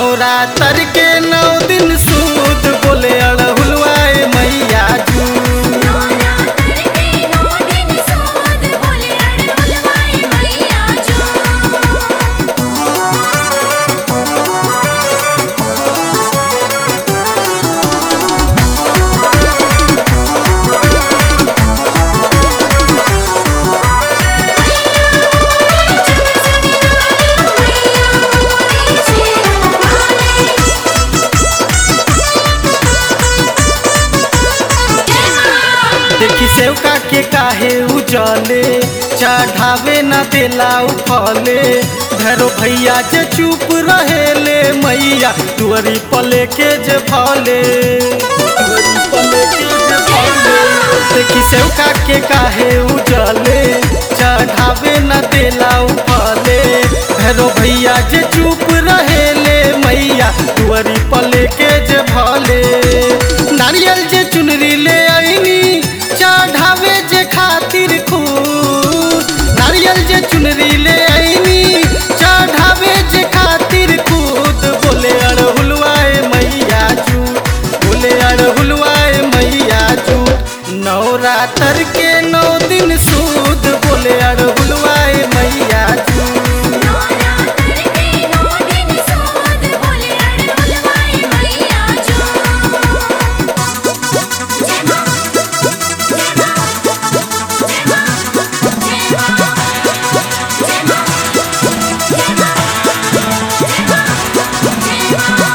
नवरात्र के नौ दिन सूद बोले अड़हुलवाए मैया जू नवरात्र के नौ दिन सूद बोले अड़हुलवाए मैया जो देखी सेवका के काहे उजले चढ़ावे न देला उफले भैरो भैया जे चुप रहेले मैया तुअरी पले के जे भले तुअरी पले के जे भले देखी सेवका के काहे उजले चढ़ावे न देला उफले भैरो भैया जे चुप रहेले मैया तुअरी पले के जे भले नारियल जे चुनरी ले आईनी चढ़ावे जे खातिर खूब नारियल जे चुनरी ले आईनी चढ़ावे जे खातिर खुद बोले अड़हुलवाए मैया झूठ बोले अड़हुलवाए मैया झूठ नवरात्र के नौ दिन सूद बोले अड़हुलवाए मैया झूठ नवरात्र के नौ दिन सूद बोले अड़हुलवाए मैया जो जय मां जय मां जय मां जय मां जय मां जय मां जय मां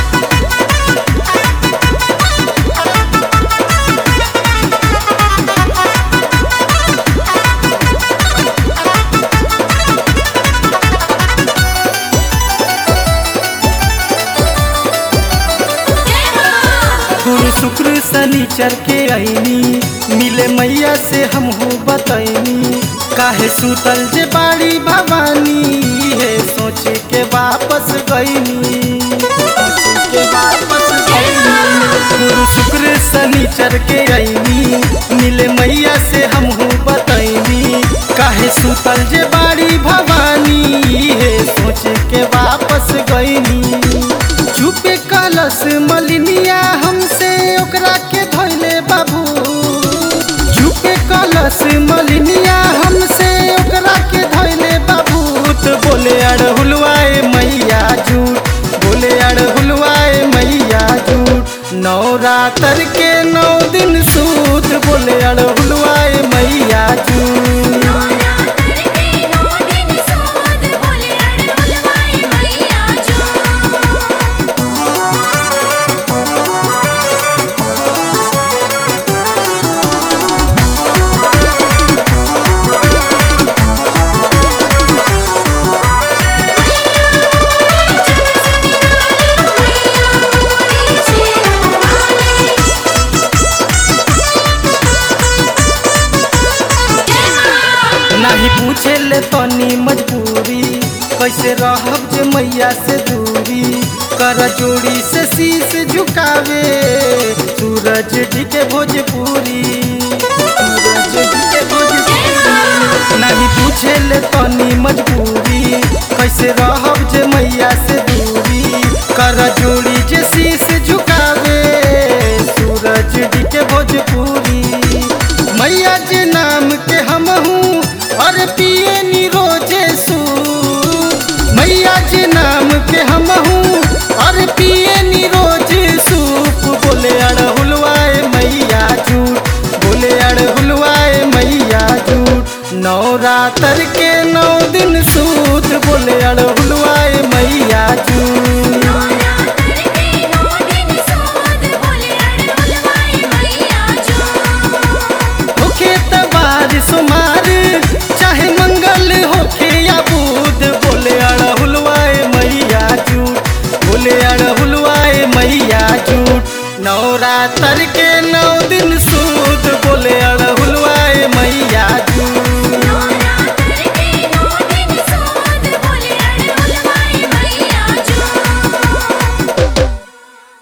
जय मां गुरु शुक्र शनिचर के आईनी मिले मैया से हम हो बतैनी काहे सुतल जे बाड़ी भवानी है सोच के वापस गईनी सोच के वापस गईनी गुरु शुक्र शनिचर के आईनी मिले मैया से हम हो बतैनी काहे सुतल जे बाड़ी भवानी है सोच के वापस गईनी चुपे कलश मलिनिया हमसे ओकरा के धोइले बाबू चुपे कलश मलिनिया हमसे ओकरा के धोइले बाबू तो बोले अड़हुलवाए मैया झूठ बोले अड़हुलवाए मैया झूठ नवरात्र के नौ दिन सूद बोले अड़हुलवाए मैया झूठ नवरात्र के नौ दिन सूद बोले अड़हुलवाए मैया जो नहीं पूछे ले तनी मजबूरी कैसे रहब जे मैया से दूरी कर जोड़ी से शीश झुकावे सूरज जी के भोजपुरी सूरज जी के भोजपुरी नहीं पूछे ले तनी मजबूरी कैसे रहब जे मैया से दूरी कर जोड़ी जे शीश झुकावे सूरज जी के भोजपुरी मैया जे नाम के हम हूँ और पिए नी रोजे सू मैया जे नाम के हम हूँ और पिए नी रोज सूप बोले अड़हुलवाए मैया झूठ बोले अड़हुलवाए मैया झूठ नवरात्र के नौ दिन सूद बोले अड़हुल